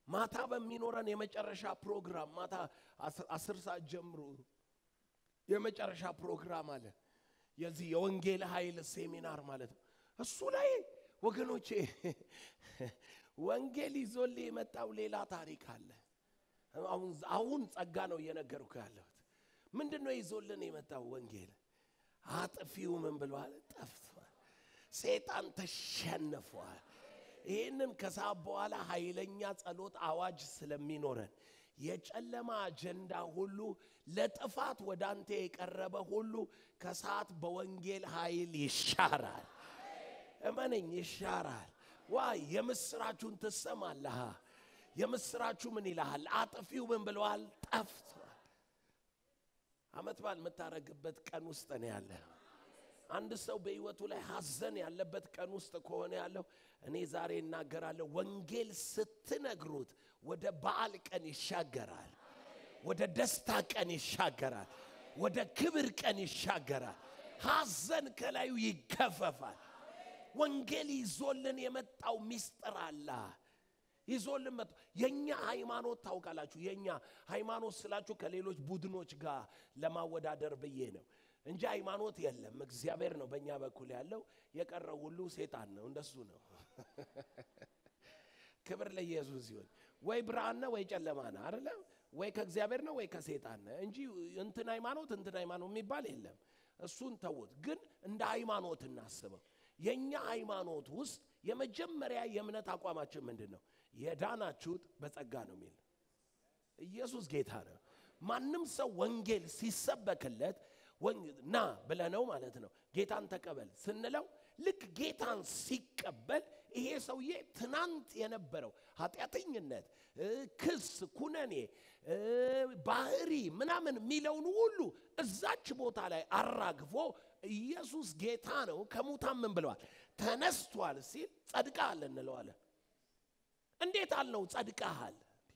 ማታ በሚኖረን የመጨረሻ ፕሮግራም ማታ አስር- አስር ሰዓት ጀምሮ የመጨረሻ ፕሮግራም አለ። የዚህ የወንጌል ኃይል ሴሚናር ማለት ነው። እሱ ላይ ወገኖቼ ወንጌል ይዞልህ የመጣው ሌላ ታሪክ አለ። አሁን አሁን ጸጋ ነው እየነገርኩ ያለሁት። ምንድን ነው ይዞልን የመጣው ወንጌል? አጥፊው ምን ብሏል? ጠፍቷል። ሰይጣን ተሸንፏል። ይህንን ከሰዓት በኋላ ኃይለኛ ጸሎት አዋጅ ስለሚኖረን የጨለማ አጀንዳ ሁሉ ለጥፋት ወደ አንተ የቀረበ ሁሉ ከሰዓት በወንጌል ኃይል ይሻራል። እመነኝ፣ ይሻራል። ዋይ የምስራቹን ትሰማለህ። የምስራቹ ምን ይልሃል? አጥፊው ምን ብለዋል? ጠፍቷል። አመት በዓል የምታረግበት ቀን ውስጥ ነው ያለ። አንድ ሰው በህይወቱ ላይ ሐዘን ያለበት ቀን ውስጥ ከሆነ ያለው እኔ ዛሬ እናገራለሁ። ወንጌል ስትነግሩት ወደ በዓል ቀን ይሻገራል። ወደ ደስታ ቀን ይሻገራል። ወደ ክብር ቀን ይሻገራል። ሐዘን ከላዩ ይገፈፋል። ወንጌል ይዞልን የመጣው ሚስጥር አለ። ይዞልን መጥቶ የኛ ሃይማኖት ታውቃላችሁ። የኛ ሃይማኖት ስላችሁ ከሌሎች ቡድኖች ጋር ለማወዳደር ብዬ ነው እንጂ ሃይማኖት የለም። እግዚአብሔር ነው በእኛ በኩል ያለው። የቀረው ሁሉ ሴጣን ነው። እንደሱ ነው። ክብር ለኢየሱስ ይሁን። ወይ ብርሃን ነው ወይ ጨለማ ነው አይደለ? ወይ ከእግዚአብሔር ነው ወይ ከሴጣን ነው እንጂ እንትን ሃይማኖት እንትን ሃይማኖት የሚባል የለም። እሱን ተውት። ግን እንደ ሃይማኖት እናስበው። የኛ ሃይማኖት ውስጥ የመጀመሪያ የእምነት አቋማችን ምንድን ነው? የዳናችሁት በጸጋ ነው የሚል ኢየሱስ ጌታ ነው። ማንም ሰው ወንጌል ሲሰበክለት ወን- ና ብለነው ማለት ነው ጌታን ተቀበል ስንለው ልክ ጌታን ሲቀበል ይሄ ሰውዬ ትናንት የነበረው ኃጢአተኝነት፣ እ፣ ክስ፣ ኩነኔ፣ እ፣ ባህሪ ምናምን የሚለውን ሁሉ እዛች ቦታ ላይ አራግፎ ኢየሱስ ጌታ ነው ከሙታን ምን ብለዋል ተነስቷል ሲል ጸድቀሃል እንለዋለን። እንዴት አልነው ጸድቀሃል?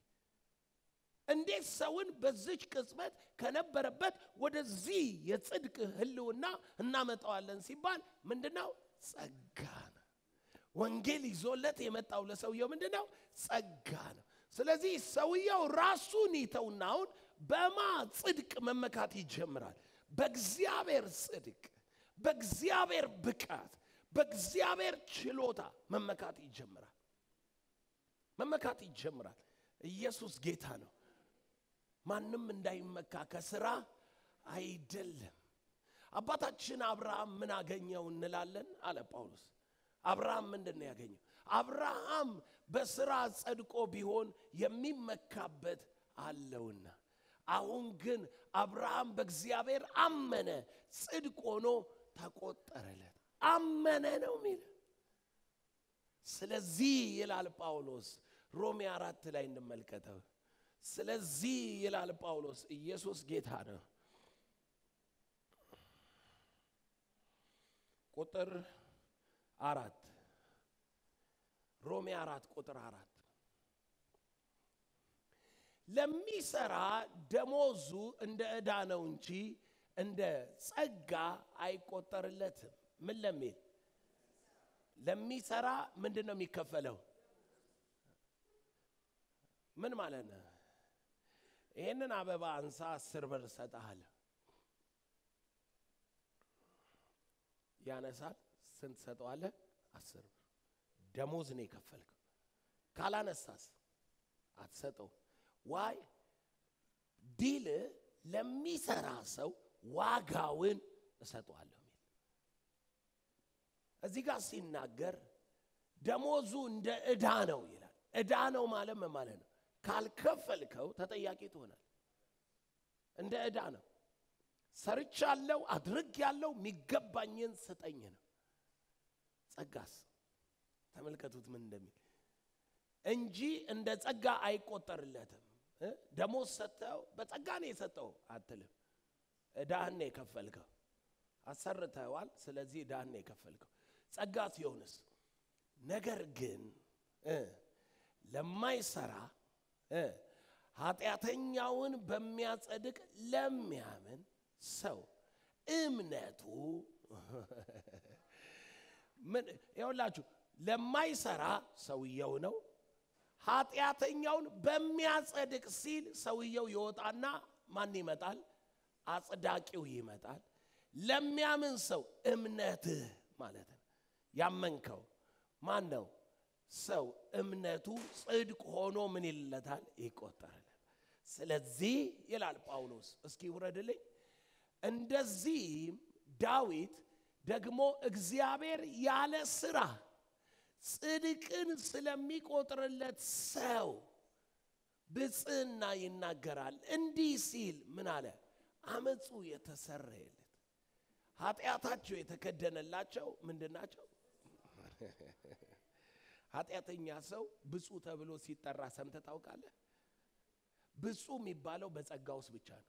እንዴት ሰውን በዚች ቅጽበት ከነበረበት ወደዚህ የጽድቅ ህልውና እናመጣዋለን ሲባል ምንድነው? ጸጋ ነው። ወንጌል ይዞለት የመጣው ለሰውየው ምንድነው? ጸጋ ነው። ስለዚህ ሰውየው ራሱን ይተውና አሁን በማ ጽድቅ መመካት ይጀምራል። በእግዚአብሔር ጽድቅ፣ በእግዚአብሔር ብቃት፣ በእግዚአብሔር ችሎታ መመካት ይጀምራል። መመካት ይጀምራል። ኢየሱስ ጌታ ነው። ማንም እንዳይመካ ከስራ አይደለም። አባታችን አብርሃም ምን አገኘው እንላለን አለ ጳውሎስ። አብርሃም ምንድን ነው ያገኘው? አብርሃም በስራ ጸድቆ ቢሆን የሚመካበት አለውና፣ አሁን ግን አብርሃም በእግዚአብሔር አመነ፣ ጽድቅ ሆኖ ተቆጠረለት። አመነ ነው የሚል ስለዚህ ይላል ጳውሎስ ሮሜ አራት ላይ እንመልከተው። ስለዚህ ይላል ጳውሎስ ኢየሱስ ጌታ ነው። ቁጥር አራት ሮሜ አራት ቁጥር አራት ለሚሰራ ደሞዙ እንደ ዕዳ ነው እንጂ እንደ ጸጋ አይቆጠርለትም። ምን ለሚል ለሚሰራ ምንድን ነው የሚከፈለው? ምን ማለት ነው? ይህንን አበባ አንሳ አስር ብር እሰጥሃለሁ። ያነሳል። ስንት ሰጠዋለህ? አስር ብር ደሞዝ ነው የከፈልከው። ካላነሳስ አትሰጠው። ዋይ ዲል ለሚሰራ ሰው ዋጋውን እሰጠዋለሁ የሚል እዚህ ጋር ሲናገር ደሞዙ እንደ ዕዳ ነው ይላል። ዕዳ ነው ማለት ምን ማለት ነው? ካልከፈልከው ተጠያቂ ትሆናል። እንደ ዕዳ ነው። ሰርቻለሁ፣ አድርጌያለሁ፣ የሚገባኝን ስጠኝ ነው። ጸጋስ ተመልከቱት ምን እንደሚል እንጂ እንደ ጸጋ አይቆጠርለትም። እ? ደሞዝ ሰጥተው በጸጋ ነው የሰጠው አትልም። ዕዳህን ነው የከፈልከው። አሰርተዋል። ስለዚህ ዕዳህን ነው የከፈልከው። ጸጋ ሲሆንስ ነገር ግን እ ለማይሰራ እ ኃጢአተኛውን በሚያጸድቅ ለሚያምን ሰው እምነቱ ምን ይኸውላችሁ ለማይሰራ ሰውየው ነው። ኃጢአተኛውን በሚያጸድቅ ሲል ሰውየው ይወጣና ማን ይመጣል? አጽዳቂው ይመጣል። ለሚያምን ሰው እምነትህ ማለት ነው። ያመንከው ማን ነው? ሰው እምነቱ ጽድቅ ሆኖ ምን ይለታል? ይቆጠራል። ስለዚህ ይላል ጳውሎስ፣ እስኪ ውረድልኝ። እንደዚህም ዳዊት ደግሞ እግዚአብሔር ያለ ስራ ጽድቅን ስለሚቆጥርለት ሰው ብፅዕና ይናገራል። እንዲህ ሲል ምን አለ? አመፁ የተሰረየለት ኃጢአታቸው የተከደነላቸው ምንድን ናቸው? ኃጢአተኛ ሰው ብፁዕ ተብሎ ሲጠራ ሰምተህ ታውቃለህ? ብፁዕ የሚባለው በጸጋ ውስጥ ብቻ ነው።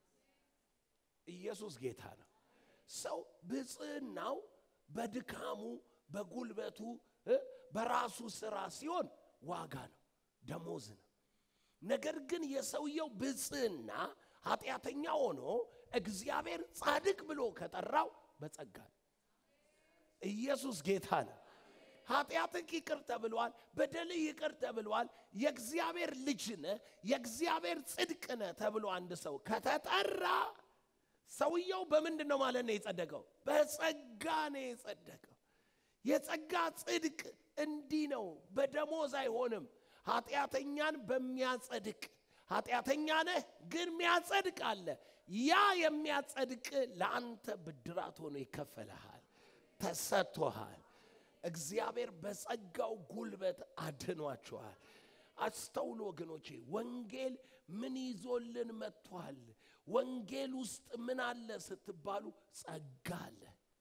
ኢየሱስ ጌታ ነው። ሰው ብፅዕናው በድካሙ በጉልበቱ በራሱ ስራ ሲሆን ዋጋ ነው፣ ደሞዝ ነው። ነገር ግን የሰውየው ብፅዕና ኃጢአተኛ ሆኖ እግዚአብሔር ጻድቅ ብሎ ከጠራው በጸጋ ነው። ኢየሱስ ጌታ ነው። ኃጢአትህ ይቅር ተብሏል። በደልህ ይቅር ተብሏል። የእግዚአብሔር ልጅ ነህ፣ የእግዚአብሔር ጽድቅ ነህ ተብሎ አንድ ሰው ከተጠራ ሰውየው በምንድን ነው ማለት ነው የጸደቀው? በጸጋ ነው የጸደቀው። የጸጋ ጽድቅ እንዲህ ነው፣ በደሞዝ አይሆንም። ኃጢአተኛን በሚያጸድቅ ኃጢአተኛ ነህ ግን ሚያጸድቅ አለ። ያ የሚያጸድቅ ለአንተ ብድራት ሆኖ ይከፈልሃል፣ ተሰጥቶሃል። እግዚአብሔር በጸጋው ጉልበት አድኗችኋል። አስተውሎ ወገኖቼ፣ ወንጌል ምን ይዞልን መጥቷል? ወንጌል ውስጥ ምን አለ ስትባሉ፣ ጸጋ አለ፣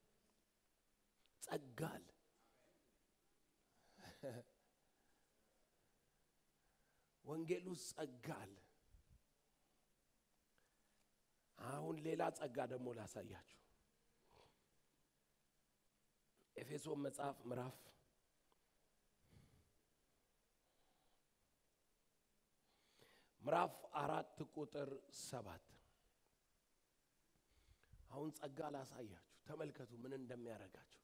ጸጋ አለ። ወንጌል ውስጥ ጸጋ አለ። አሁን ሌላ ጸጋ ደግሞ ላሳያችሁ። ኤፌሶን መጽሐፍ ምዕራፍ ምዕራፍ አራት ቁጥር ሰባት አሁን ጸጋ ላሳያችሁ። ተመልከቱ ምን እንደሚያደርጋችሁ።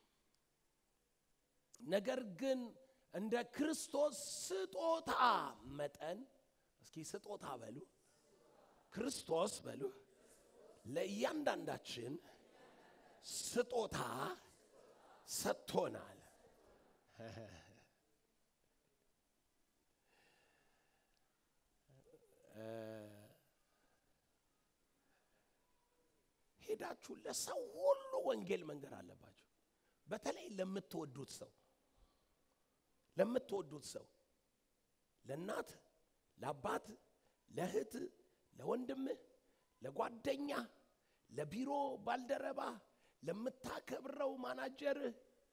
ነገር ግን እንደ ክርስቶስ ስጦታ መጠን እስኪ ስጦታ በሉ፣ ክርስቶስ በሉ፣ ለእያንዳንዳችን ስጦታ ሰጥቶናል። ሄዳችሁ ለሰው ሁሉ ወንጌል መንገር አለባችሁ። በተለይ ለምትወዱት ሰው ለምትወዱት ሰው ለእናት፣ ለአባት፣ ለእህት፣ ለወንድምህ፣ ለጓደኛ፣ ለቢሮ ባልደረባ፣ ለምታከብረው ማናጀርህ፣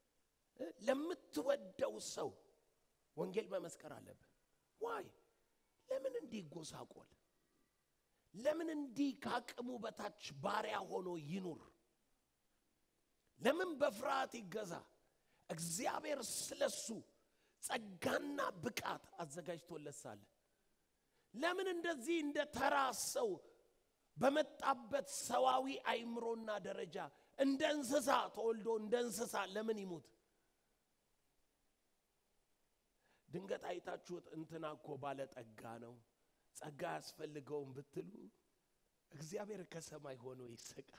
ለምትወደው ሰው ወንጌል መመስከር አለብህ። ዋይ ለምን እንዲህ ይጎሳቆል? ለምን እንዲህ ከአቅሙ በታች ባሪያ ሆኖ ይኑር? ለምን በፍርሃት ይገዛ? እግዚአብሔር ስለሱ ጸጋና ብቃት አዘጋጅቶለት ሳለ ለምን እንደዚህ እንደ ተራ ሰው በመጣበት ሰዋዊ አይምሮና ደረጃ እንደ እንስሳ ተወልዶ እንደ እንስሳ ለምን ይሙት? ድንገት አይታችሁት እንትና እኮ ባለጠጋ ነው ጸጋ ያስፈልገውም ብትሉ እግዚአብሔር ከሰማይ ሆኖ ይስቃል።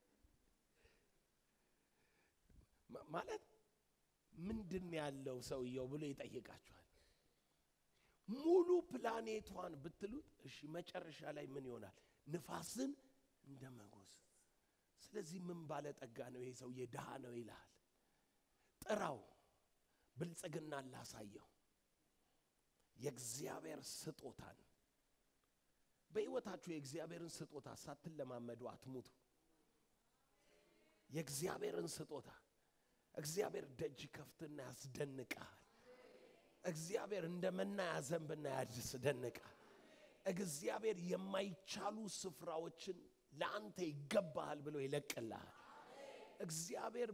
ማለት ምንድን ያለው ሰውየው ብሎ ይጠይቃችኋል። ሙሉ ፕላኔቷን ብትሉት እሺ፣ መጨረሻ ላይ ምን ይሆናል? ንፋስን እንደ መጎዝ። ስለዚህ ምን ባለጠጋ ነው ይሄ ሰውዬ? ድሃ ነው ይልሃል። ጥራው፣ ብልጽግና ላሳየው። የእግዚአብሔር ስጦታን በሕይወታችሁ የእግዚአብሔርን ስጦታ ሳትለማመዱ አትሙቱ። የእግዚአብሔርን ስጦታ እግዚአብሔር ደጅ ከፍትና ያስደንቃል። እግዚአብሔር እንደ መና ያዘንብና ያስደንቃል። እግዚአብሔር የማይቻሉ ስፍራዎችን ለአንተ ይገባሃል ብሎ ይለቅልሃል። እግዚአብሔር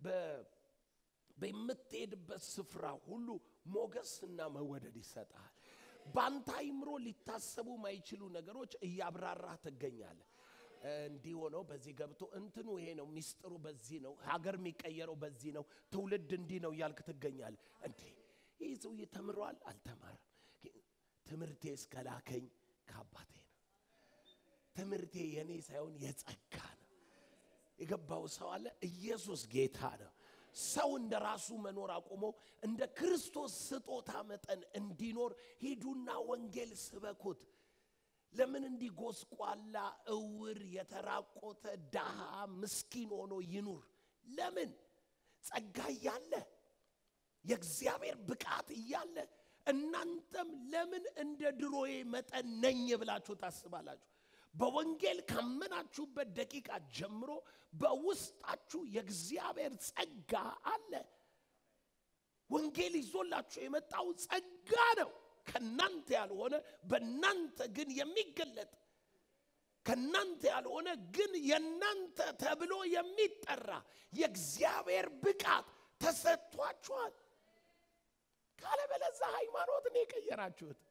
በምትሄድበት ስፍራ ሁሉ ሞገስና መወደድ ይሰጣል። በአንተ አይምሮ ሊታሰቡ ማይችሉ ነገሮች እያብራራህ ትገኛለህ። እንዲህ ሆነው በዚህ ገብቶ እንትኑ ይሄ ነው ሚስጥሩ፣ በዚህ ነው ሀገር የሚቀየረው፣ በዚህ ነው ትውልድ እንዲህ ነው እያልክ ትገኛለህ። እንዴ ይህ ሰውዬ ተምሯል አልተማረም። ትምህርቴ እስከላከኝ ከአባቴ ነው። ትምህርቴ የኔ ሳይሆን የጸጋ ነው። የገባው ሰው አለ። ኢየሱስ ጌታ ነው። ሰው እንደ ራሱ መኖር አቁሞ እንደ ክርስቶስ ስጦታ መጠን እንዲኖር ሂዱና ወንጌል ስበኩት። ለምን እንዲህ ጎስቋላ፣ እውር፣ የተራቆተ ድሃ፣ ምስኪን ሆኖ ይኑር? ለምን ጸጋ እያለ የእግዚአብሔር ብቃት እያለ እናንተም ለምን እንደ ድሮዬ መጠን ነኝ ብላችሁ ታስባላችሁ? በወንጌል ካመናችሁበት ደቂቃ ጀምሮ በውስጣችሁ የእግዚአብሔር ጸጋ አለ። ወንጌል ይዞላችሁ የመጣው ጸጋ ነው። ከናንተ ያልሆነ በእናንተ ግን የሚገለጥ ከናንተ ያልሆነ ግን የናንተ ተብሎ የሚጠራ የእግዚአብሔር ብቃት ተሰጥቷችኋል። ካለበለዛ ሃይማኖትን የቀየራችሁት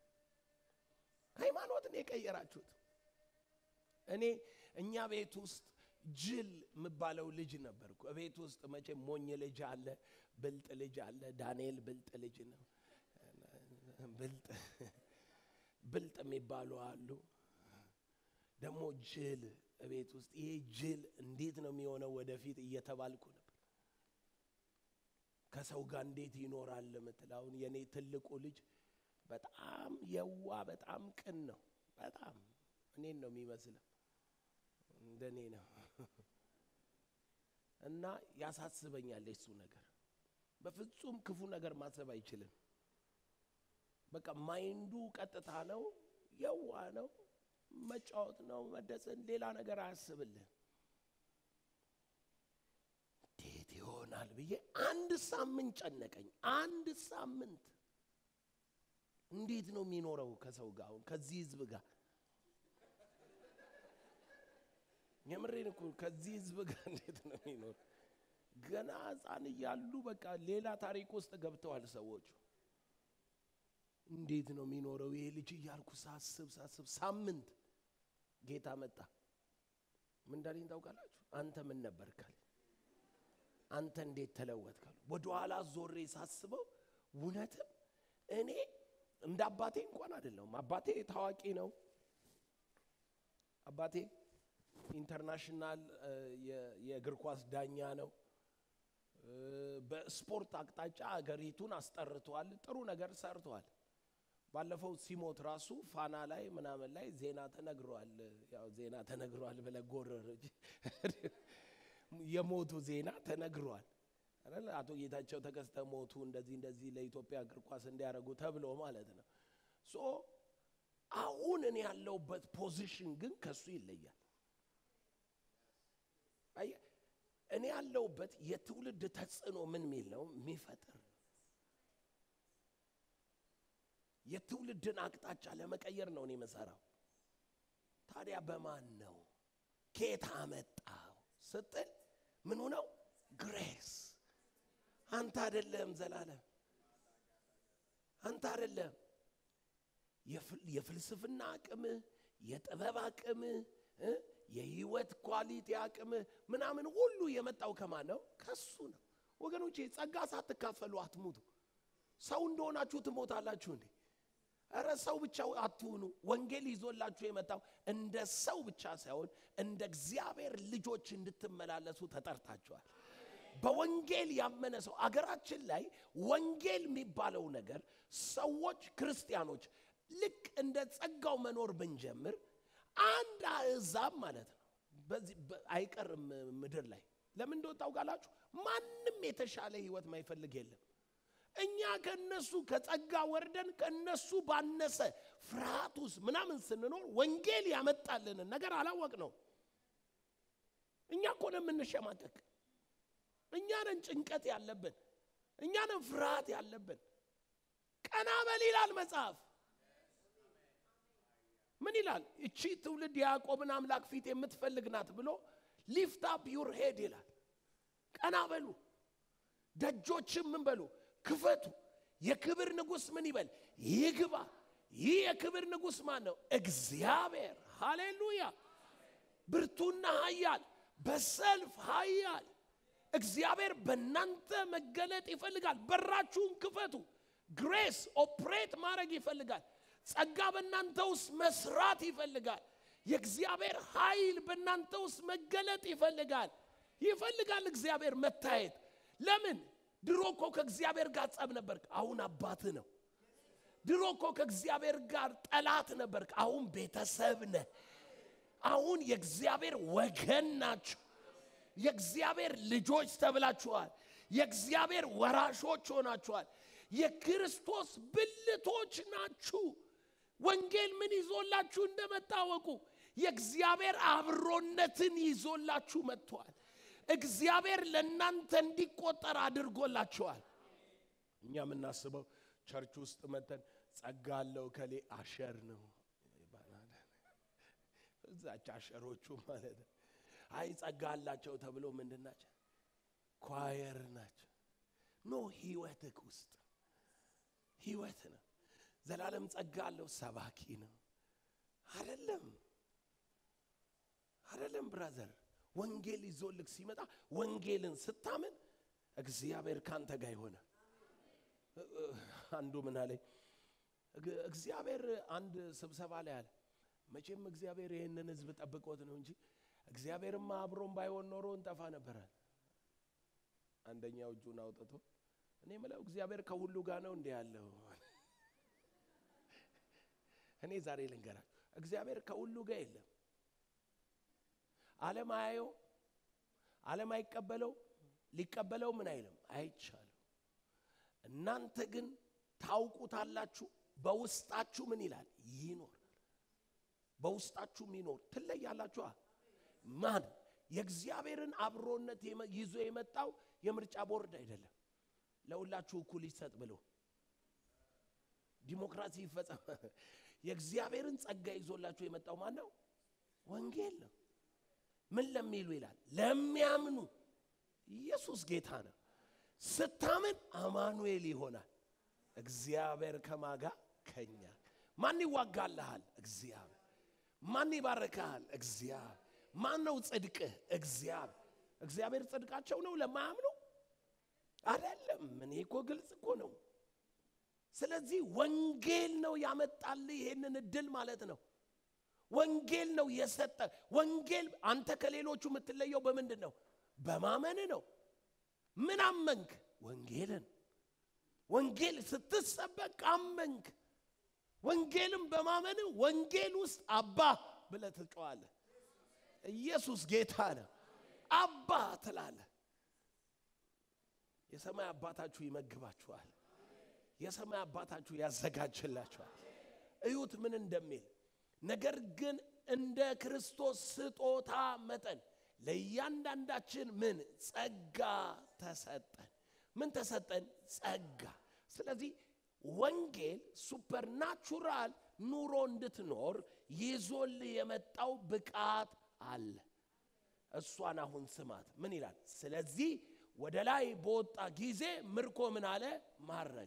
ሃይማኖትን የቀየራችሁት እኔ እኛ ቤት ውስጥ ጅል የምባለው ልጅ ነበርኩ። ቤት ውስጥ መቼም ሞኝ ልጅ አለ፣ ብልጥ ልጅ አለ። ዳንኤል ብልጥ ልጅ ነው። ብልጥ ብልጥ የሚባሉ አሉ። ደግሞ ጅል ቤት ውስጥ ይሄ ጅል እንዴት ነው የሚሆነው ወደፊት እየተባልኩ ነበር። ከሰው ጋር እንዴት ይኖራል የምትል አሁን የኔ ትልቁ ልጅ በጣም የዋ በጣም ቅን ነው። በጣም እኔን ነው የሚመስለው እንደኔ ነው እና ያሳስበኛል የሱ ነገር። በፍጹም ክፉ ነገር ማሰብ አይችልም። በቃ ማይንዱ ቀጥታ ነው፣ የዋ ነው፣ መጫወት ነው፣ መደሰን፣ ሌላ ነገር አያስብልህ። እንዴት ይሆናል ብዬ አንድ ሳምንት ጨነቀኝ። አንድ ሳምንት እንዴት ነው የሚኖረው ከሰው ጋር አሁን ከዚህ ህዝብ ጋር የምሬን እኮ ከዚህ ህዝብ ጋር እንዴት ነው የሚኖር? ገና ህፃን እያሉ በቃ ሌላ ታሪክ ውስጥ ገብተዋል ሰዎቹ። እንዴት ነው የሚኖረው ይሄ ልጅ እያልኩ ሳስብ ሳስብ ሳምንት ጌታ መጣ። ምን እንዳለኝ ታውቃላችሁ? አንተ ምን ነበርካል? አንተ እንዴት ተለወጥካል? ወደኋላ ዞሬ ሳስበው እውነትም እኔ እንደ አባቴ እንኳን አይደለሁም። አባቴ ታዋቂ ነው። አባቴ ኢንተርናሽናል የእግር ኳስ ዳኛ ነው። በስፖርት አቅጣጫ አገሪቱን አስጠርቷል። ጥሩ ነገር ሰርቷል። ባለፈው ሲሞት ራሱ ፋና ላይ ምናምን ላይ ዜና ተነግሯል። ያው ዜና ተነግሯል ብለ ጎረረች የሞቱ ዜና ተነግሯል። አይደል? አቶ ጌታቸው ተከስተ ሞቱ፣ እንደዚህ እንደዚህ ለኢትዮጵያ እግር ኳስ እንዲያደርጉ ተብሎ ማለት ነው። ሶ አሁን እኔ ያለሁበት ፖዚሽን ግን ከሱ ይለያል። አየህ እኔ ያለሁበት የትውልድ ተጽዕኖ ምን ሚል ነው የሚፈጥር የትውልድን አቅጣጫ ለመቀየር ነው እኔ የምሰራው። ታዲያ በማን ነው ከየት አመጣው ስትል ምኑ ነው ግሬስ። አንተ አይደለም ዘላለም፣ አንተ አይደለም የፍልስፍና አቅምህ፣ የጥበብ አቅምህ የህይወት ኳሊቲ አቅም ምናምን ሁሉ የመጣው ከማን ነው? ከሱ ነው። ወገኖቼ ጸጋ ሳትካፈሉ አትሙቱ። ሰው እንደሆናችሁ ትሞታላችሁ እንዴ? እረ ሰው ብቻ አትሁኑ። ወንጌል ይዞላችሁ የመጣው እንደ ሰው ብቻ ሳይሆን እንደ እግዚአብሔር ልጆች እንድትመላለሱ ተጠርታችኋል። በወንጌል ያመነ ሰው አገራችን ላይ ወንጌል የሚባለው ነገር ሰዎች ክርስቲያኖች ልክ እንደ ጸጋው መኖር ብንጀምር አንድ አሕዛብ ማለት ነው በዚህ አይቀርም ምድር ላይ ለምን እንደወጣ ታውቃላችሁ? ማንም የተሻለ ህይወት ማይፈልግ የለም። እኛ ከነሱ ከጸጋ ወርደን ከነሱ ባነሰ ፍርሃት ውስጥ ምናምን ስንኖር ወንጌል ያመጣልንን ነገር አላወቅ ነው። እኛ እኮ ነው የምንሸማቀቅ። እኛ ነን ጭንቀት ያለብን። እኛ ነን ፍርሃት ያለብን። ቀና በል ይላል መጽሐፍ። ምን ይላል? እቺ ትውልድ የያዕቆብን አምላክ ፊት የምትፈልግ ናት ብሎ ሊፍት አፕ ዩር ሄድ ይላል። ቀና በሉ፣ ደጆችም ምን በሉ ክፈቱ። የክብር ንጉሥ ምን ይበል ይግባ። ይህ የክብር ንጉሥ ማን ነው? እግዚአብሔር። ሃሌሉያ! ብርቱና ኃያል በሰልፍ ኃያል እግዚአብሔር በእናንተ መገለጥ ይፈልጋል። በራችሁን ክፈቱ። ግሬስ ኦፕሬት ማድረግ ይፈልጋል። ጸጋ በእናንተ ውስጥ መስራት ይፈልጋል። የእግዚአብሔር ኃይል በእናንተ ውስጥ መገለጥ ይፈልጋል። ይፈልጋል እግዚአብሔር መታየት። ለምን? ድሮ እኮ ከእግዚአብሔር ጋር ጸብ ነበርክ፣ አሁን አባትህ ነው። ድሮ እኮ ከእግዚአብሔር ጋር ጠላት ነበርክ፣ አሁን ቤተሰብ ነህ። አሁን የእግዚአብሔር ወገን ናችሁ። የእግዚአብሔር ልጆች ተብላችኋል። የእግዚአብሔር ወራሾች ሆናችኋል። የክርስቶስ ብልቶች ናችሁ። ወንጌል ምን ይዞላችሁ እንደመጣ ወቁ። የእግዚአብሔር አብሮነትን ይዞላችሁ መጥቷል። እግዚአብሔር ለእናንተ እንዲቆጠር አድርጎላችኋል። እኛ የምናስበው ቸርች ውስጥ መተን ጸጋ አለው ከሌ አሸር ነው ይባላል። እዛች አሸሮቹ ማለት ነው። አይ ጸጋ አላቸው ተብሎ ምንድን ናቸው? ኳየር ናቸው። ኖ ህይወትህ ውስጥ ህይወት ነው። ዘላለም ጸጋ አለው ሰባኪ ነው። አይደለም አይደለም ብራዘር ወንጌል ይዞልክ ሲመጣ ወንጌልን ስታምን እግዚአብሔር ካንተ ጋር ይሆነ አንዱ ምን አለኝ እግዚአብሔር አንድ ስብሰባ ላይ አለ መቼም እግዚአብሔር ይህንን ህዝብ ጠብቆት ነው እንጂ እግዚአብሔርማ አብሮን ባይሆን ኖሮ እንጠፋ ነበራል አንደኛው እጁን አውጥቶ እኔ ምለው እግዚአብሔር ከሁሉ ጋር ነው እንዲህ ያለው እኔ ዛሬ ልንገራችሁ እግዚአብሔር ከሁሉ ጋር የለም ዓለም አያየው ዓለም አይቀበለው ሊቀበለው ምን አይልም አይቻልም እናንተ ግን ታውቁታላችሁ በውስጣችሁ ምን ይላል ይኖር በውስጣችሁ ይኖር ትለያላችኋ ማን የእግዚአብሔርን አብሮነት ይዞ የመጣው የምርጫ ቦርድ አይደለም ለሁላችሁ እኩል ይሰጥ ብሎ ዲሞክራሲ ይፈጸም የእግዚአብሔርን ጸጋ ይዞላችሁ የመጣው ማን ነው ወንጌል ነው ምን ለሚሉ ይላል ለሚያምኑ ኢየሱስ ጌታ ነው ስታምን አማኑኤል ይሆናል እግዚአብሔር ከማጋ ከኛ ማን ይዋጋልሃል እግዚአብሔር ማን ይባርክሃል እግዚአብሔር ማን ነው ጽድቅህ እግዚአብሔር እግዚአብሔር ጽድቃቸው ነው ለማያምኑ አይደለም እኔ እኮ ግልጽ እኮ ነው ስለዚህ ወንጌል ነው ያመጣልህ ይሄንን እድል ማለት ነው ወንጌል ነው የሰጠ ወንጌል አንተ ከሌሎቹ የምትለየው በምንድን ነው በማመን ነው ምን አመንክ ወንጌልን ወንጌል ስትሰበክ አመንክ ወንጌልም በማመን ወንጌል ውስጥ አባ ብለ ትጮዋለ ኢየሱስ ጌታ ነው አባ ትላለ የሰማይ አባታችሁ ይመግባችኋል የሰማይ አባታችሁ ያዘጋጅላችኋል እዩት ምን እንደሚል ነገር ግን እንደ ክርስቶስ ስጦታ መጠን ለእያንዳንዳችን ምን ጸጋ ተሰጠን ምን ተሰጠን ጸጋ ስለዚህ ወንጌል ሱፐርናቹራል ኑሮ እንድትኖር ይዞል የመጣው ብቃት አለ እሷን አሁን ስማት ምን ይላል ስለዚህ ወደ ላይ በወጣ ጊዜ ምርኮ ምን አለ ማድረግ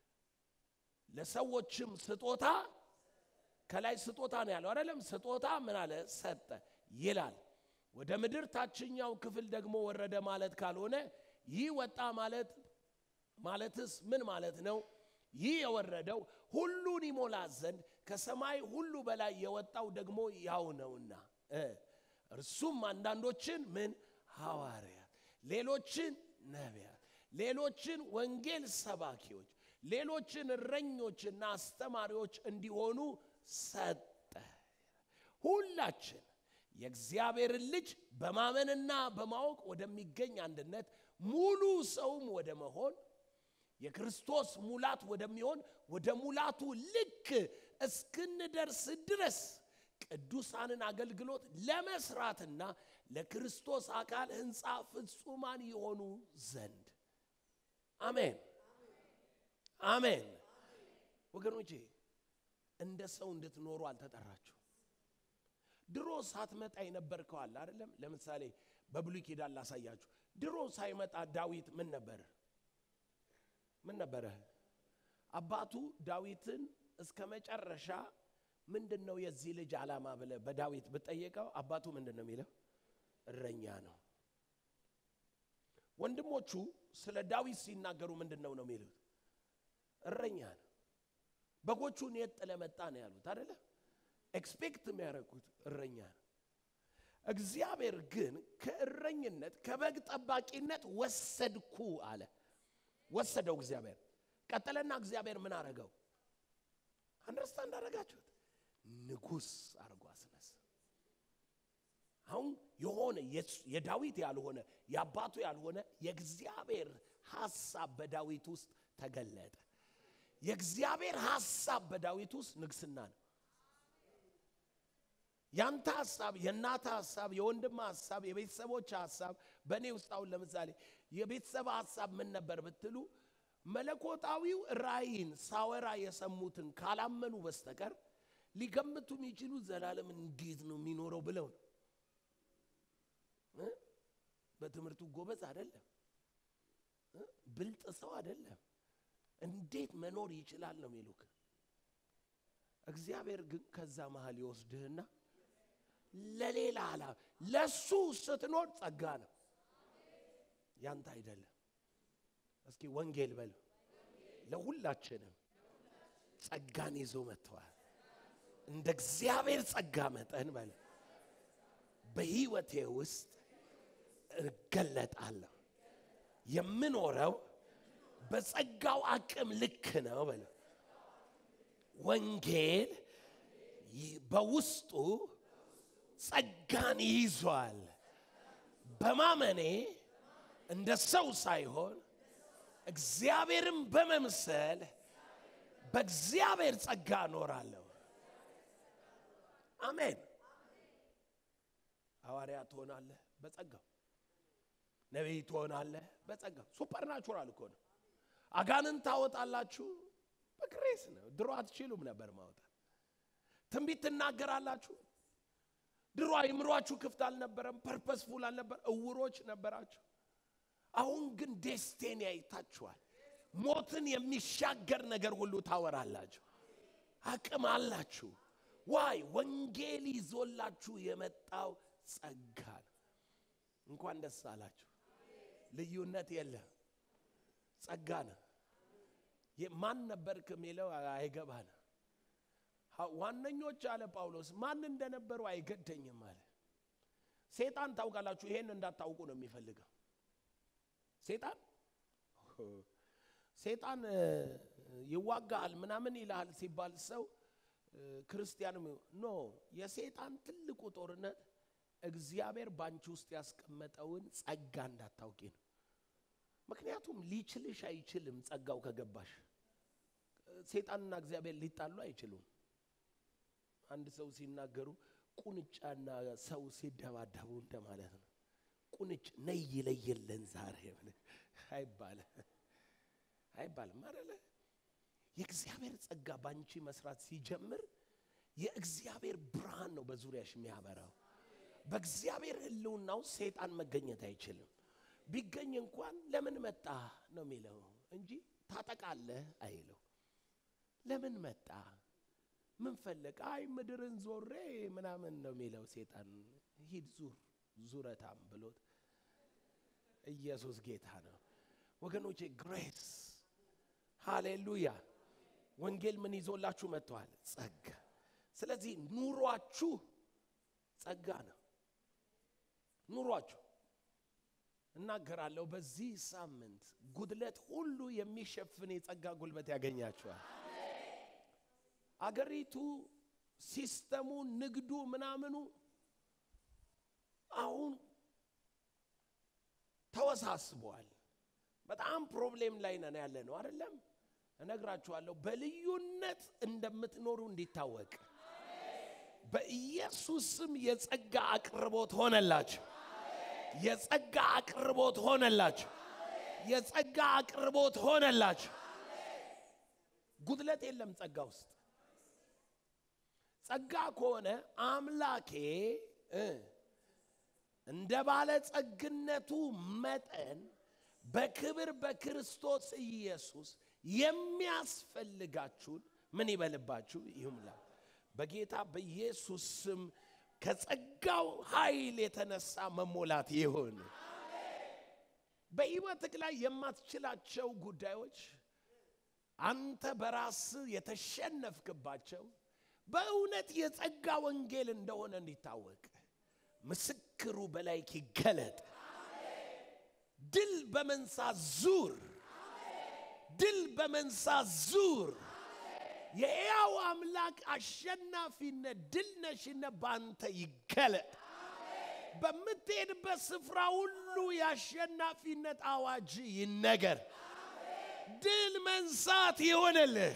ለሰዎችም ስጦታ ከላይ ስጦታ ነው ያለው አይደለም ስጦታ ምን አለ ሰጠ ይላል ወደ ምድር ታችኛው ክፍል ደግሞ ወረደ ማለት ካልሆነ ይህ ወጣ ማለት ማለትስ ምን ማለት ነው ይህ የወረደው ሁሉን ይሞላ ዘንድ ከሰማይ ሁሉ በላይ የወጣው ደግሞ ያው ነውና እርሱም አንዳንዶችን ምን ሐዋርያት ሌሎችን ነቢያት ሌሎችን ወንጌል ሰባኪዎች ሌሎችን እረኞችና አስተማሪዎች እንዲሆኑ ሰጠ ሁላችን የእግዚአብሔርን ልጅ በማመንና በማወቅ ወደሚገኝ አንድነት ሙሉ ሰውም ወደ መሆን የክርስቶስ ሙላት ወደሚሆን ወደ ሙላቱ ልክ እስክንደርስ ድረስ ቅዱሳንን አገልግሎት ለመስራትና ለክርስቶስ አካል ህንፃ ፍጹማን የሆኑ ዘንድ አሜን አሜን ወገኖቼ እንደ ሰው እንድትኖሩ አልተጠራችሁ ድሮ ሳትመጣ የነበርከዋል አይደለም ለምሳሌ በብሉይ ኪዳን ላሳያችሁ ድሮ ሳይመጣ ዳዊት ምን ነበረ ምን ነበረ አባቱ ዳዊትን እስከ መጨረሻ ምንድን ነው የዚህ ልጅ ዓላማ ብለ በዳዊት ብጠየቀው አባቱ ምንድን ነው የሚለው እረኛ ነው ወንድሞቹ ስለ ዳዊት ሲናገሩ ምንድን ነው ነው የሚሉት እረኛ ነው። በጎቹን የት ጥለህ መጣ ነው ያሉት አይደለ? ኤክስፔክት የሚያደርጉት እረኛ ነው። እግዚአብሔር ግን ከእረኝነት ከበግ ጠባቂነት ወሰድኩ አለ። ወሰደው እግዚአብሔር። ቀጠለና እግዚአብሔር ምን አረገው? አንደርስታንድ አደረጋችሁት? ንጉሥ አድርጎ አስነሳ። አሁን የሆነ የዳዊት ያልሆነ የአባቱ ያልሆነ የእግዚአብሔር ሐሳብ በዳዊት ውስጥ ተገለጠ። የእግዚአብሔር ሐሳብ በዳዊት ውስጥ ንግስና ነው። ያንተ ሐሳብ፣ የእናተ ሐሳብ፣ የወንድም ሐሳብ፣ የቤተሰቦች ሐሳብ በእኔ ውስጥ አሁን ለምሳሌ የቤተሰብ ሐሳብ ምን ነበር ብትሉ መለኮታዊው ራእይን ሳወራ የሰሙትን ካላመኑ በስተቀር ሊገምቱ የሚችሉ ዘላለም እንዴት ነው የሚኖረው ብለው ነው። በትምህርቱ ጎበዝ አይደለም፣ ብልጥ ሰው አይደለም፣ እንዴት መኖር ይችላል ነው የሚሉክ። እግዚአብሔር ግን ከዛ መሃል ይወስድህና ለሌላ አላ ለሱ ስትኖር ጸጋ ነው ያንተ አይደለም። እስኪ ወንጌል በል ለሁላችንም ጸጋን ይዞ መጥተዋል። እንደ እግዚአብሔር ጸጋ መጠን በል በህይወቴ ውስጥ እገለጣለሁ። የምኖረው በጸጋው አቅም ልክ ነው በለ ወንጌል በውስጡ ጸጋን ይዟል። በማመኔ እንደ ሰው ሳይሆን እግዚአብሔርን በመምሰል በእግዚአብሔር ጸጋ እኖራለሁ። አሜን። ሐዋርያ ትሆናለህ በጸጋው፣ ነቢይ ትሆናለህ በጸጋው። ሱፐርናቹራል እኮ ነው። አጋንን ታወጣላችሁ በግሬስ ነው። ድሮ አትችሉም ነበር ማውጣት። ትንቢት ትናገራላችሁ። ድሮ አይምሯችሁ ክፍት አልነበረም፣ ፐርፐስፉል አልነበር፣ እውሮች ነበራችሁ። አሁን ግን ዴስቲኒ አይታችኋል። ሞትን የሚሻገር ነገር ሁሉ ታወራላችሁ። አቅም አላችሁ። ዋይ ወንጌል ይዞላችሁ የመጣው ጸጋ ነው። እንኳን ደስ አላችሁ። ልዩነት የለም፣ ጸጋ ነው። ማን ነበርክ የሚለው አይገባን። ዋነኞች አለ ጳውሎስ ማን እንደነበሩ አይገደኝም አለ። ሴጣን ታውቃላችሁ፣ ይሄን እንዳታውቁ ነው የሚፈልገው። ሴጣን ሴጣን ይዋጋል ምናምን ይልሃል ሲባል ሰው ክርስቲያንም ኖ የሴጣን ትልቁ ጦርነት እግዚአብሔር ባንቺ ውስጥ ያስቀመጠውን ጸጋ እንዳታውቂ ነው። ምክንያቱም ሊችልሽ አይችልም። ጸጋው ከገባሽ ሴጣንና እግዚአብሔር ሊጣሉ አይችሉም። አንድ ሰው ሲናገሩ ቁንጫና ሰው ሲደባደቡ እንደማለት ነው። ቁንጭ ነይ ይለየለን ዛሬ አይባልም አይባልም አይደለ? የእግዚአብሔር ጸጋ ባንቺ መስራት ሲጀምር የእግዚአብሔር ብርሃን ነው በዙሪያሽ የሚያበራው። በእግዚአብሔር ሕልውናው ሴጣን መገኘት አይችልም። ቢገኝ እንኳን ለምን መጣ ነው የሚለው እንጂ ታጠቃለህ አይለው። ለምን መጣ ምን ፈለግ? አይ ምድርን ዞሬ ምናምን ነው የሚለው ሴጣን። ሂድ ዙር ዙረታም ብሎት ኢየሱስ ጌታ ነው ወገኖቼ። ግሬስ ሃሌሉያ። ወንጌል ምን ይዞላችሁ መጥተዋል? ጸጋ። ስለዚህ ኑሯችሁ ጸጋ ነው። ኑሯችሁ እናገራለሁ። በዚህ ሳምንት ጉድለት ሁሉ የሚሸፍን የጸጋ ጉልበት ያገኛችኋል። አገሪቱ፣ ሲስተሙ፣ ንግዱ፣ ምናምኑ አሁን ተወሳስቧል። በጣም ፕሮብሌም ላይ ነን ያለ ነው አይደለም? እነግራችኋለሁ። በልዩነት እንደምትኖሩ እንዲታወቅ በኢየሱስ ስም የጸጋ አቅርቦት ሆነላችሁ። የጸጋ አቅርቦት ሆነላችሁ። የጸጋ አቅርቦት ሆነላችሁ። ጉድለት የለም ጸጋ ውስጥ። ጸጋ ከሆነ አምላኬ እንደ ባለ ጸግነቱ መጠን በክብር በክርስቶስ ኢየሱስ የሚያስፈልጋችሁን ምን ይበልባችሁ ይሙላ። በጌታ በኢየሱስ ስም ከጸጋው ኃይል የተነሳ መሞላት ይሁን። በሕይወትህ ላይ የማትችላቸው ጉዳዮች አንተ በራስ የተሸነፍክባቸው በእውነት የጸጋ ወንጌል እንደሆነ እንዲታወቅ ምስክሩ በላይክ ይገለጥ። ድል በመንሳት ዙር፣ ድል በመንሳት ዙር። የሕያው አምላክ አሸናፊነት ድል ነሽነት በአንተ ይገለጥ። በምትሄድበት ስፍራ ሁሉ የአሸናፊነት አዋጅ ይነገር። ድል መንሳት ይሆንልህ።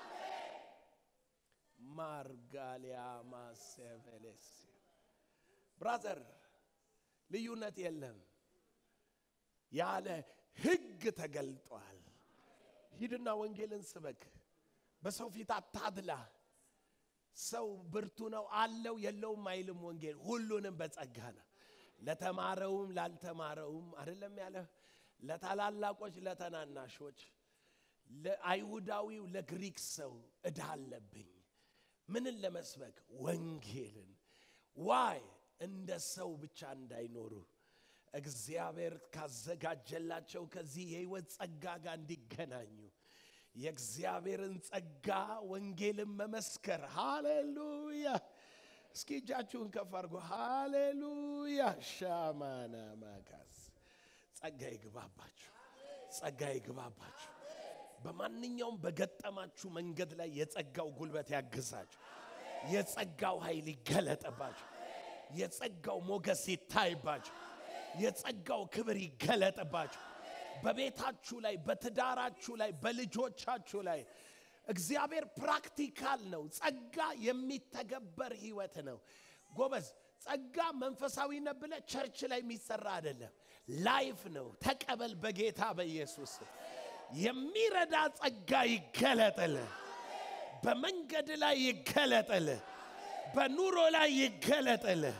ማርጋሊያ ማሴቬሌስ ብራዘር ልዩነት የለም። ያለ ሕግ ተገልጧል። ሂድና ወንጌልን ስበክ። በሰው ፊት አታድላ። ሰው ብርቱ ነው አለው የለውም አይልም። ወንጌል ሁሉንም በጸጋ ነው። ለተማረውም ላልተማረውም አይደለም ያለ ለታላላቆች፣ ለተናናሾች፣ ለአይሁዳዊው፣ ለግሪክ ሰው እዳ አለብኝ። ምንን ለመስበክ ወንጌልን። ዋይ እንደ ሰው ብቻ እንዳይኖሩ እግዚአብሔር ካዘጋጀላቸው ከዚህ የህይወት ጸጋ ጋር እንዲገናኙ የእግዚአብሔርን ጸጋ ወንጌልን መመስከር። ሃሌሉያ! እስኪ እጃችሁን ከፍ አድርጎ ሃሌሉያ! ሻማና ማጋዝ ጸጋ ይግባባችሁ፣ ጸጋ ይግባባችሁ። በማንኛውም በገጠማችሁ መንገድ ላይ የጸጋው ጉልበት ያግዛችሁ። የጸጋው ኃይል ይገለጥባችሁ። የጸጋው ሞገስ ይታይባችሁ። የጸጋው ክብር ይገለጥባችሁ። በቤታችሁ ላይ፣ በትዳራችሁ ላይ፣ በልጆቻችሁ ላይ እግዚአብሔር ፕራክቲካል ነው። ጸጋ የሚተገበር ህይወት ነው። ጎበዝ ጸጋ መንፈሳዊነት ብለህ ቸርች ላይ የሚሰራ አይደለም፣ ላይፍ ነው። ተቀበል በጌታ በኢየሱስ የሚረዳ ጸጋ ይገለጥልህ። በመንገድ ላይ ይገለጥልህ። በኑሮ ላይ ይገለጥልህ።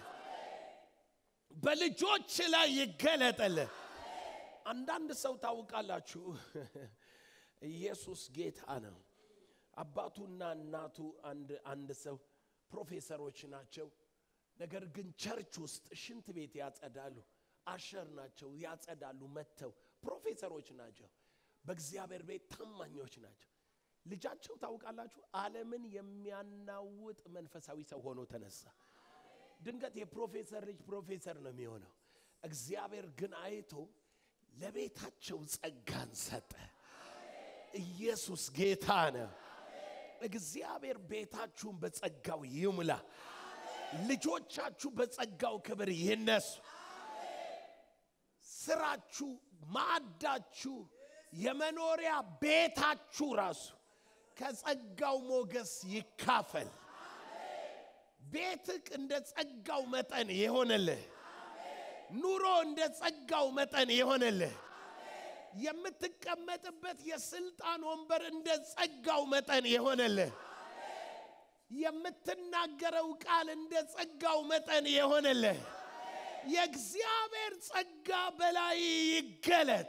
በልጆች ላይ ይገለጥልህ። አንዳንድ ሰው ታውቃላችሁ፣ ኢየሱስ ጌታ ነው። አባቱና እናቱ አንድ አንድ ሰው ፕሮፌሰሮች ናቸው። ነገር ግን ቸርች ውስጥ ሽንት ቤት ያጸዳሉ። አሸር ናቸው፣ ያጸዳሉ። መጥተው ፕሮፌሰሮች ናቸው። በእግዚአብሔር ቤት ታማኞች ናቸው። ልጃቸው ታውቃላችሁ፣ ዓለምን የሚያናውጥ መንፈሳዊ ሰው ሆኖ ተነሳ። ድንገት የፕሮፌሰር ልጅ ፕሮፌሰር ነው የሚሆነው። እግዚአብሔር ግን አይቶ ለቤታቸው ጸጋን ሰጠ። ኢየሱስ ጌታ ነው። እግዚአብሔር ቤታችሁን በጸጋው ይሙላ። ልጆቻችሁ በጸጋው ክብር ይነሱ። ስራችሁ፣ ማዕዳችሁ፣ የመኖሪያ ቤታችሁ ራሱ ከጸጋው ሞገስ ይካፈል። ቤትክ እንደ ጸጋው መጠን የሆነልህ ኑሮ እንደ ጸጋው መጠን የሆነልህ የምትቀመጥበት የስልጣን ወንበር እንደ ጸጋው መጠን የሆነልህ የምትናገረው ቃል እንደ ጸጋው መጠን የሆነልህ የእግዚአብሔር ጸጋ በላይ ይገለጥ።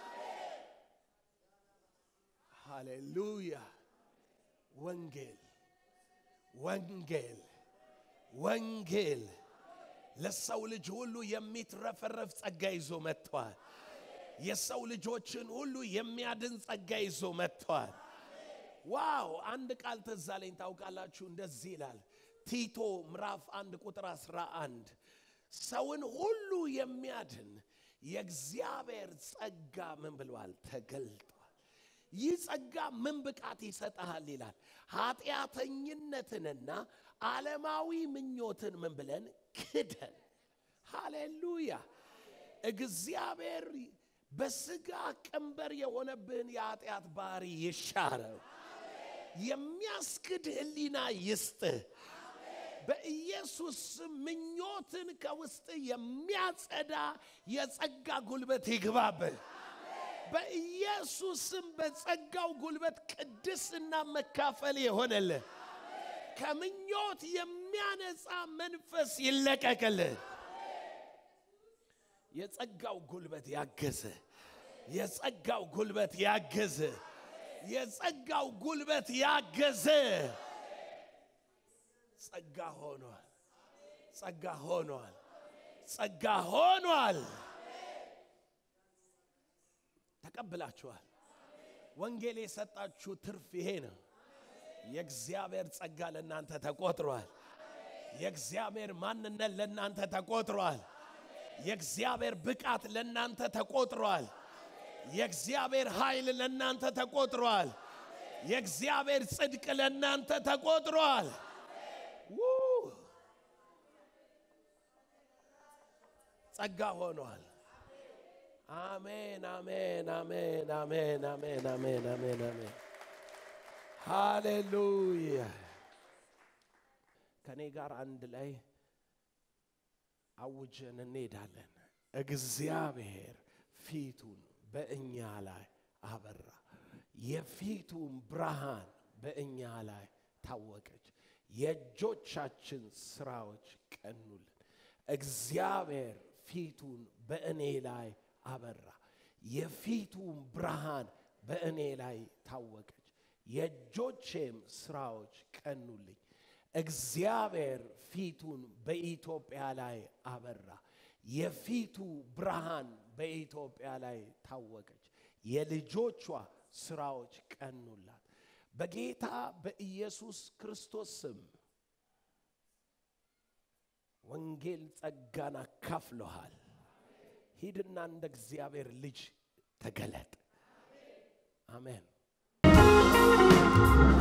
ሃሌሉያ! ወንጌል ወንጌል ወንጌል ለሰው ልጅ ሁሉ የሚትረፈረፍ ጸጋ ይዞ መጥቷል። የሰው ልጆችን ሁሉ የሚያድን ጸጋ ይዞ መጥቷል። ዋው! አንድ ቃል ትዝ አለኝ። ታውቃላችሁ፣ እንደዚህ ይላል ቲቶ ምዕራፍ አንድ ቁጥር አስራ አንድ ሰውን ሁሉ የሚያድን የእግዚአብሔር ጸጋ ምን ብለዋል? ተገልጧል። ይህ ጸጋ ምን ብቃት ይሰጠሃል ይላል። ኃጢአተኝነትንና ዓለማዊ ምኞትን ምን ብለን ክደን። ሃሌሉያ! እግዚአብሔር በስጋ ቀንበር የሆነብህን የኃጢአት ባህሪ ይሻረው። የሚያስክድ ህሊና ይስጥህ። በኢየሱስ ስም ምኞትን ከውስጥ የሚያጸዳ የጸጋ ጉልበት ይግባብህ። በኢየሱስ ስም በጸጋው ጉልበት ቅድስና መካፈል የሆነልህ ከምኞት የሚያነጻ መንፈስ ይለቀቅልህ። የጸጋው ጉልበት ያገዘ የጸጋው ጉልበት ያገዘ የጸጋው ጉልበት ያገዘ ጸጋ ሆኗል። ጸጋ ሆኗል። ጸጋ ሆኗል። ተቀብላችኋል። ወንጌል የሰጣችሁ ትርፍ ይሄ ነው። የእግዚአብሔር ጸጋ ለእናንተ ተቆጥሯል። የእግዚአብሔር ማንነት ለእናንተ ተቆጥሯል። የእግዚአብሔር ብቃት ለእናንተ ተቆጥሯል። የእግዚአብሔር ኃይል ለእናንተ ተቆጥሯል። የእግዚአብሔር ጽድቅ ለእናንተ ተቆጥሯል። ው! ጸጋ ሆኗል። አሜን፣ አሜን፣ አሜን፣ አሜን፣ አሜን፣ አሜን፣ አሜን፣ አሜን። ሃሌሉያ። ከእኔ ጋር አንድ ላይ አውጀን እንሄዳለን። እግዚአብሔር ፊቱን በእኛ ላይ አበራ፣ የፊቱን ብርሃን በእኛ ላይ ታወቀች፣ የእጆቻችን ስራዎች ቀኑልን። እግዚአብሔር ፊቱን በእኔ ላይ አበራ፣ የፊቱን ብርሃን በእኔ ላይ ታወቀች፣ የእጆቼም ስራዎች ቀኑልኝ። እግዚአብሔር ፊቱን በኢትዮጵያ ላይ አበራ፣ የፊቱ ብርሃን በኢትዮጵያ ላይ ታወቀች፣ የልጆቿ ስራዎች ቀኑላት። በጌታ በኢየሱስ ክርስቶስ ስም ወንጌል ጸጋን አካፍለሃል። ሂድና እንደ እግዚአብሔር ልጅ ተገለጥ። አሜን።